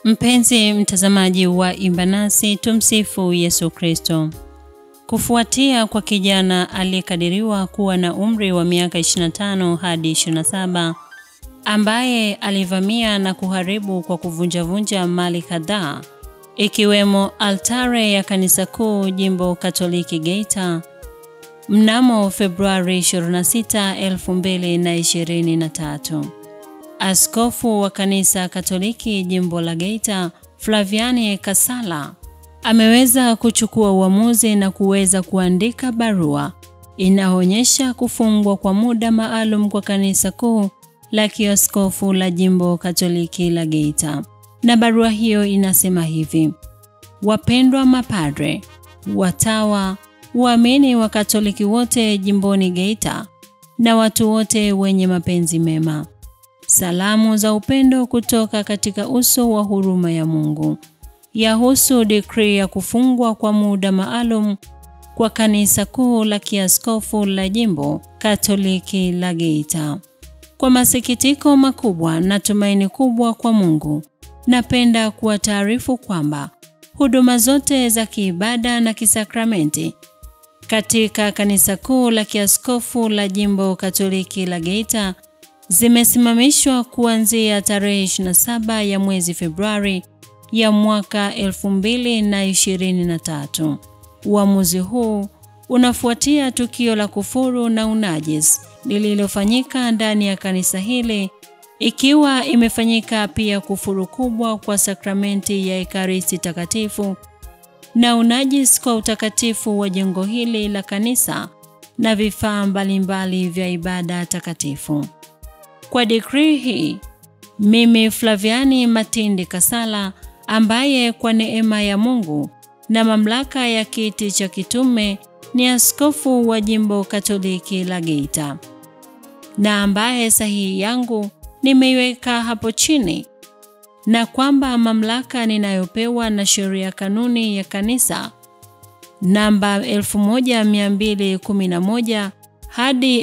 Mpenzi mtazamaji wa Imba Nasi, tumsifu Yesu Kristo. Kufuatia kwa kijana aliyekadiriwa kuwa na umri wa miaka 25 hadi 27 ambaye alivamia na kuharibu kwa kuvunjavunja mali kadhaa ikiwemo altare ya kanisa kuu jimbo Katoliki Geita mnamo Februari 26, 2023. Askofu wa kanisa Katoliki jimbo la Geita, Flaviani Kasala, ameweza kuchukua uamuzi na kuweza kuandika barua inaonyesha kufungwa kwa muda maalum kwa kanisa kuu la kiaskofu la jimbo Katoliki la Geita. Na barua hiyo inasema hivi: Wapendwa mapadre, watawa, waamini wa Katoliki wote jimboni Geita na watu wote wenye mapenzi mema. Salamu za upendo kutoka katika uso wa huruma ya Mungu. Yahusu dekrii ya kufungwa kwa muda maalum kwa kanisa kuu la kiaskofu la jimbo Katoliki la Geita. Kwa masikitiko makubwa na tumaini kubwa kwa Mungu, napenda kuwataarifu kwamba huduma zote za kiibada na kisakramenti katika kanisa kuu la kiaskofu la jimbo Katoliki la Geita zimesimamishwa kuanzia tarehe 27 ya mwezi Februari ya mwaka 2023. Uamuzi huu unafuatia tukio la kufuru na unajis lililofanyika ndani ya kanisa hili ikiwa imefanyika pia kufuru kubwa kwa sakramenti ya Ekaristi Takatifu na unajis kwa utakatifu wa jengo hili la kanisa na vifaa mbalimbali vya ibada takatifu. Kwa dekrii hii, mimi Flaviani Matindi Kasala ambaye kwa neema ya Mungu na mamlaka ya kiti cha kitume ni askofu wa jimbo Katoliki la Geita na ambaye sahihi yangu nimeiweka hapo chini na kwamba mamlaka ninayopewa na sheria kanuni ya kanisa namba 1211 hadi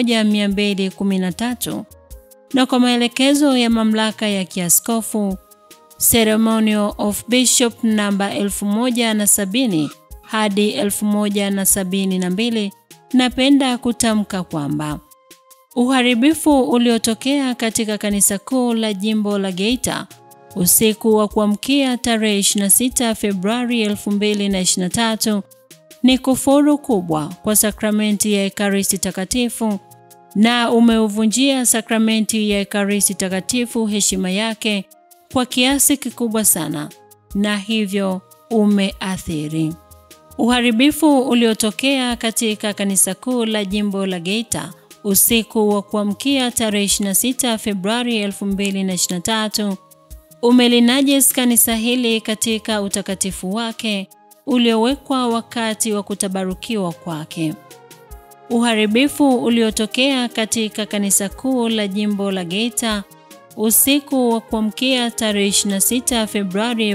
1213 na kwa maelekezo ya mamlaka ya kiaskofu Ceremonial of Bishop namba 1070 hadi 1072, napenda kutamka kwamba uharibifu uliotokea katika kanisa kuu la jimbo la Geita usiku wa kuamkia tarehe 26 Februari 2023 ni kufuru kubwa kwa sakramenti ya Ekaristi Takatifu na umeuvunjia sakramenti ya Ekaristi Takatifu heshima yake kwa kiasi kikubwa sana na hivyo umeathiri uharibifu uliotokea katika kanisa kuu la jimbo la Geita usiku wa kuamkia tarehe 26 Februari 2023 umelinajis kanisa hili katika utakatifu wake uliowekwa wakati wa kutabarukiwa kwake. Uharibifu uliotokea katika kanisa kuu la jimbo la Geita usiku wa kuamkia tarehe 26 Februari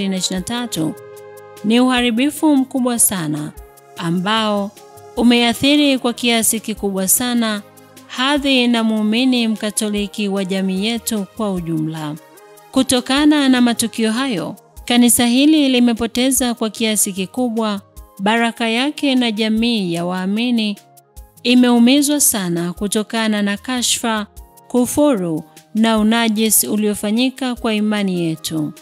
2023 ni uharibifu mkubwa sana ambao umeathiri kwa kiasi kikubwa sana hadhi na muumini mkatoliki wa jamii yetu kwa ujumla. Kutokana na matukio hayo, kanisa hili limepoteza kwa kiasi kikubwa baraka yake na jamii ya waamini imeumizwa sana kutokana na kashfa, kufuru na unajisi uliofanyika kwa imani yetu.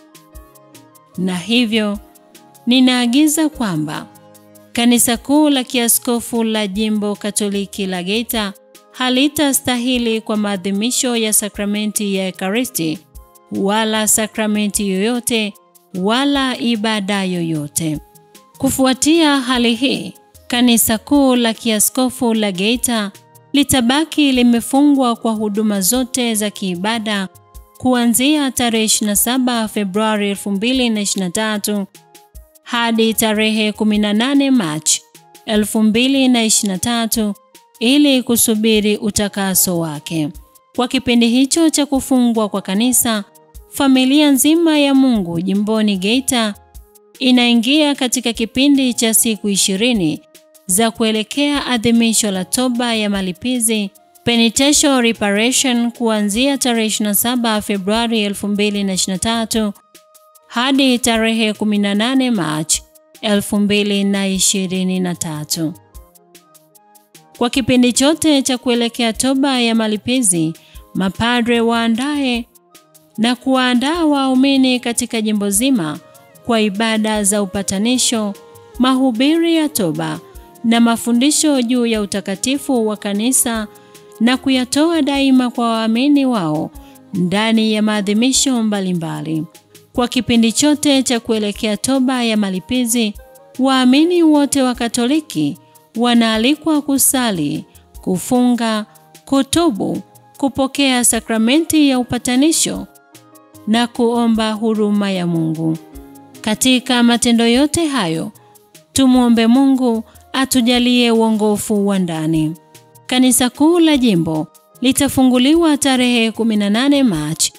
Na hivyo ninaagiza kwamba Kanisa kuu la kiaskofu la jimbo Katoliki la Geita halitastahili kwa maadhimisho ya sakramenti ya Ekaristi wala sakramenti yoyote wala ibada yoyote. Kufuatia hali hii, kanisa kuu la kiaskofu la Geita litabaki limefungwa kwa huduma zote za kiibada kuanzia tarehe 27 Februari 2023 hadi tarehe 18 Machi 2023 ili kusubiri utakaso wake. Kwa kipindi hicho cha kufungwa kwa kanisa, familia nzima ya Mungu jimboni Geita inaingia katika kipindi cha siku ishirini za kuelekea adhimisho la toba ya malipizi penitential reparation kuanzia tarehe 27 Februari 2023 hadi tarehe 18 Machi 2023. Kwa kipindi chote cha kuelekea toba ya malipizi, mapadre waandae na kuwaandaa waumini katika jimbo zima kwa ibada za upatanisho, mahubiri ya toba na mafundisho juu ya utakatifu wa kanisa na kuyatoa daima kwa waamini wao ndani ya maadhimisho mbalimbali. Kwa kipindi chote cha kuelekea toba ya malipizi, waamini wote wa Katoliki wanaalikwa kusali, kufunga, kutubu, kupokea sakramenti ya upatanisho na kuomba huruma ya Mungu. Katika matendo yote hayo, tumwombe Mungu atujalie uongofu wa ndani. Kanisa kuu la jimbo litafunguliwa tarehe 18 Machi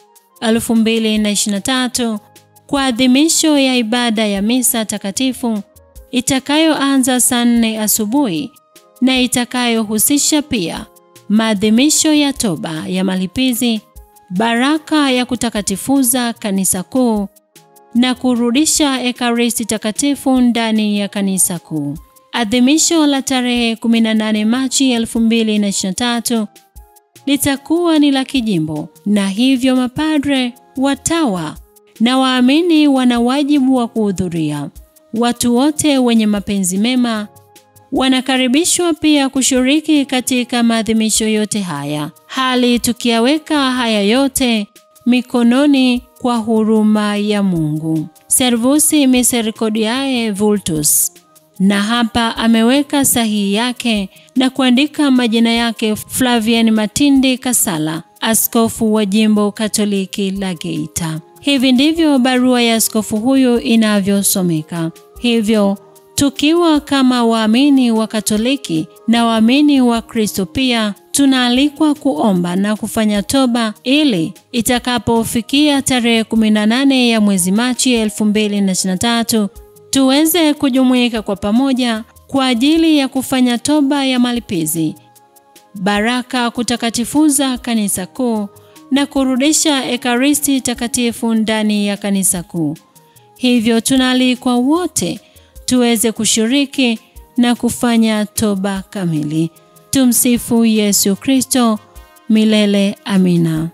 2023 kwa adhimisho ya ibada ya misa takatifu itakayoanza saa nne asubuhi na itakayohusisha pia maadhimisho ya toba ya malipizi, baraka ya kutakatifuza kanisa kuu na kurudisha ekaristi takatifu ndani ya kanisa kuu. Adhimisho la tarehe 18 Machi 2023 litakuwa ni la kijimbo na hivyo mapadre, watawa na waamini wana wajibu wa kuhudhuria. Watu wote wenye mapenzi mema wanakaribishwa pia kushiriki katika maadhimisho yote haya, hali tukiyaweka haya yote mikononi kwa huruma ya Mungu. Servusi Misericordiae Vultus. Na hapa ameweka sahihi yake na kuandika majina yake Flavian Matindi Kasala, askofu wa jimbo Katoliki la Geita. Hivi ndivyo barua ya askofu huyu inavyosomeka. Hivyo tukiwa kama waamini wa Katoliki na waamini wa Kristo pia tunaalikwa kuomba na kufanya toba ili itakapofikia tarehe 18 ya mwezi Machi 2023 tuweze kujumuika kwa pamoja kwa ajili ya kufanya toba ya malipizi, baraka kutakatifuza kanisa kuu na kurudisha ekaristi takatifu ndani ya kanisa kuu. Hivyo tunaalikwa wote tuweze kushiriki na kufanya toba kamili. Tumsifu Yesu Kristo, milele amina.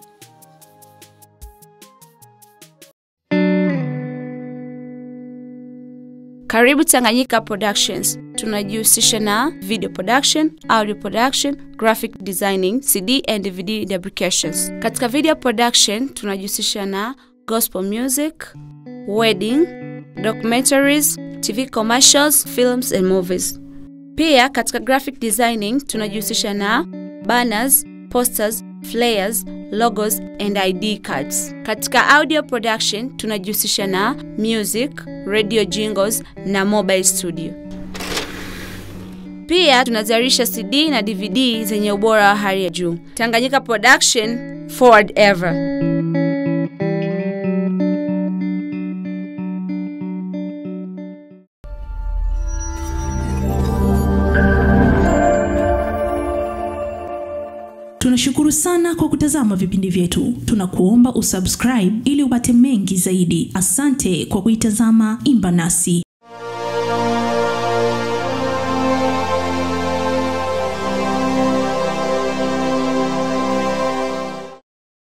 Karibu Tanganyika Productions. Tunajihusisha na video production, audio production, graphic designing, CD and DVD fabrications. Katika video production tunajihusisha na gospel music, wedding, documentaries, TV commercials, films and movies. Pia katika graphic designing tunajihusisha na banners, posters, flyers, logos and ID cards. Katika audio production tunajihusisha na music, radio jingles na mobile studio. Pia tunazalisha CD na DVD zenye ubora wa hali ya juu. Tanganyika Production, forward ever. Tunashukuru sana kwa kutazama vipindi vyetu. Tunakuomba usubscribe ili upate mengi zaidi. Asante kwa kuitazama Imba Nasi.